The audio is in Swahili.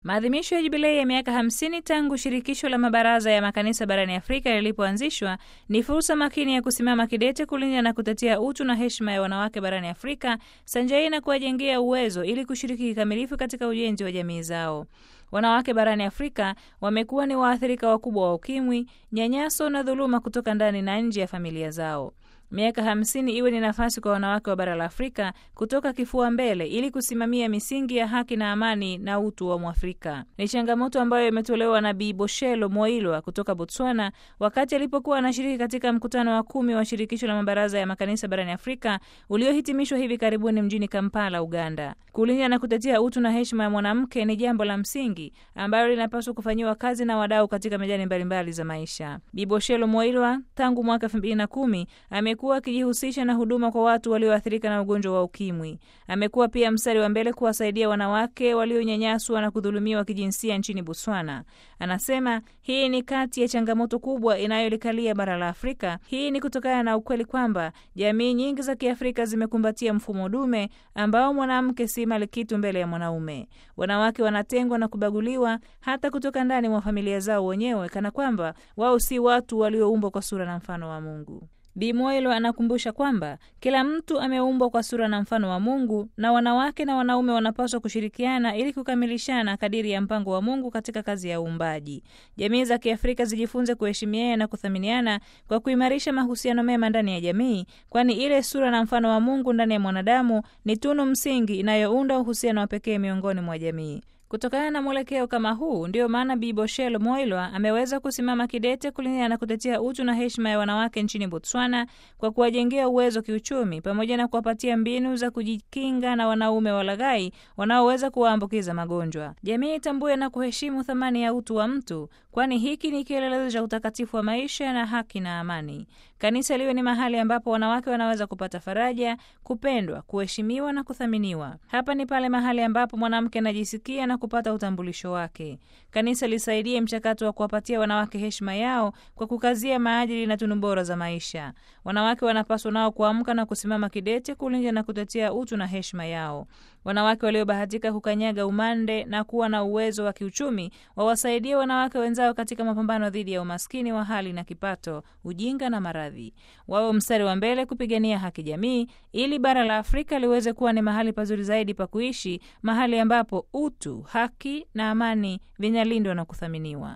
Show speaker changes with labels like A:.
A: Maadhimisho ya jubilei ya miaka hamsini tangu shirikisho la mabaraza ya makanisa barani Afrika lilipoanzishwa ni fursa makini ya kusimama kidete kulinda na kutetea utu na heshima ya wanawake barani Afrika sanjai na kuwajengea uwezo ili kushiriki kikamilifu katika ujenzi wa jamii zao. Wanawake barani Afrika wamekuwa ni waathirika wakubwa wa ukimwi, nyanyaso na dhuluma kutoka ndani na nje ya familia zao. Miaka hamsini iwe ni nafasi kwa wanawake wa bara la Afrika kutoka kifua mbele ili kusimamia misingi ya haki na amani na utu wa Mwafrika. Ni changamoto ambayo imetolewa na Bi Boshelo Moilwa kutoka Botswana wakati alipokuwa anashiriki katika mkutano wa kumi wa shirikisho la mabaraza ya makanisa barani Afrika uliohitimishwa hivi karibuni mjini Kampala, Uganda. Kulinda na kutetea utu na heshima ya mwanamke ni jambo la msingi ambalo linapaswa kufanyiwa kazi na wadau katika medani mbalimbali za maisha. Bi Boshelo Moilwa tangu mwaka elfu mbili na kumi amekuwa akijihusisha na huduma kwa watu walioathirika na ugonjwa wa ukimwi. Amekuwa pia mstari wa mbele kuwasaidia wanawake walionyanyaswa na kudhulumiwa kijinsia nchini Botswana. Anasema hii ni kati ya changamoto kubwa inayolikalia bara la Afrika. Hii ni kutokana na ukweli kwamba jamii nyingi za Kiafrika zimekumbatia mfumo dume ambao mwanamke si mali kitu mbele ya mwanaume. Wanawake wanatengwa na kubaguliwa hata kutoka ndani mwa familia zao wenyewe, kana kwamba wao si watu walioumbwa kwa sura na mfano wa Mungu. Bi Moelo anakumbusha kwamba kila mtu ameumbwa kwa sura na mfano wa Mungu na wanawake na wanaume wanapaswa kushirikiana ili kukamilishana kadiri ya mpango wa Mungu katika kazi ya uumbaji. Jamii za Kiafrika zijifunze kuheshimiana na kuthaminiana kwa kuimarisha mahusiano mema ndani ya jamii, kwani ile sura na mfano wa Mungu ndani ya mwanadamu ni tunu msingi inayounda uhusiano wa pekee miongoni mwa jamii. Kutokana na mwelekeo kama huu, ndiyo maana Bi Boshelo Moilwa ameweza kusimama kidete kulinda na kutetea utu na heshima ya wanawake nchini Botswana kwa kuwajengea uwezo kiuchumi pamoja na kuwapatia mbinu za kujikinga na wanaume walaghai wanaoweza kuwaambukiza magonjwa. Jamii itambue na kuheshimu thamani ya utu wa mtu, kwani hiki ni kielelezo cha utakatifu wa maisha na haki na amani. Kanisa liwe ni mahali ambapo wanawake wanaweza kupata faraja, kupendwa, kuheshimiwa na kuthaminiwa. Hapa ni pale mahali ambapo mwanamke anajisikia na kupata utambulisho wake. Kanisa lisaidie mchakato wa kuwapatia wanawake heshima yao kwa kukazia maadili na tunu bora za maisha. Wanawake wanapaswa nao kuamka na kusimama kidete kulinda na kutetea utu na heshima yao. Wanawake waliobahatika kukanyaga umande na kuwa na uwezo wa kiuchumi wawasaidie wanawake wenzao katika mapambano dhidi ya umaskini wa hali na kipato, ujinga na maradhi. Wawe mstari wa mbele kupigania haki jamii, ili bara la Afrika liweze kuwa ni mahali pazuri zaidi pa kuishi, mahali ambapo utu, haki na amani vinalindwa na kuthaminiwa.